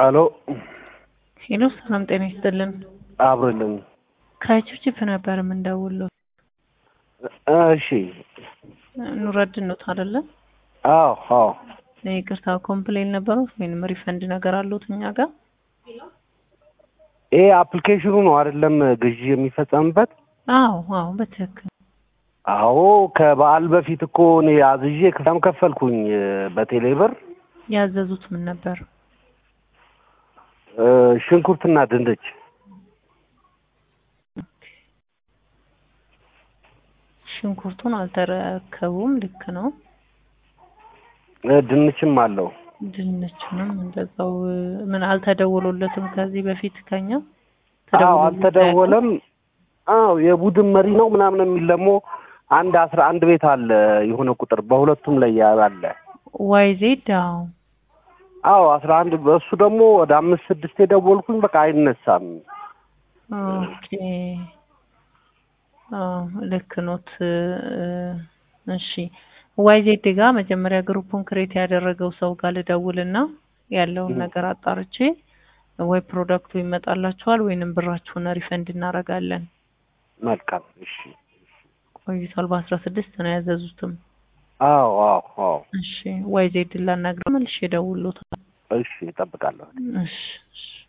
አሎ ሄሎ ሰላም ጤና ይስጥልን። አብሮልን ከችፕችፕ ነበር የምንደውለው። እሺ ኑረድን ነው አይደለ? አዎ አዎ ይቅርታ ኮምፕሌን ነበሩት ወይንም ሪፈንድ ነገር አሉት እኛ ጋር? ይሄ አፕሊኬሽኑ ነው አይደለም ግዢ የሚፈጸምበት? አዎ አዎ በትክክል አዎ ከበዓል በፊት እኮ እኔ አዝዤ ክፍያም ከፈልኩኝ በቴሌ ብር ያዘዙት ምን ነበር? እ ሽንኩርትና ድንች ሽንኩርቱን አልተረከቡም። ልክ ነው። እ ድንችም አለው። ድንቹንም እንደዛው ምን አልተደወሎለትም ከዚህ በፊት ከኛ አዎ ተደውሎለት አልተደወለም። አዎ የቡድን መሪ ነው ምናምን የሚል ደግሞ አንድ አስራ አንድ ቤት አለ የሆነ ቁጥር በሁለቱም ላይ አለ። ዋይ ዜድ አዎ አዎ አስራ አንድ በእሱ ደግሞ ወደ አምስት ስድስት የደወልኩኝ በቃ አይነሳም። ኦኬ አዎ ልክ ኖት። እሺ ዋይ ዜድ ጋር መጀመሪያ ግሩፑን ክሬት ያደረገው ሰው ጋር ልደውልና ያለውን ነገር አጣርቼ ወይ ፕሮዳክቱ ይመጣላችኋል ወይንም ብራችሁን ሪፈንድ እናደርጋለን። መልካም እሺ። ቆይቷል። በአስራ ስድስት ነው ያዘዙትም። አዎ አዎ አዎ እሺ ዋይ ዜድ ላናግረው መልሼ እደውልልዎታለሁ። እሺ እጠብቃለሁ። እሺ እሺ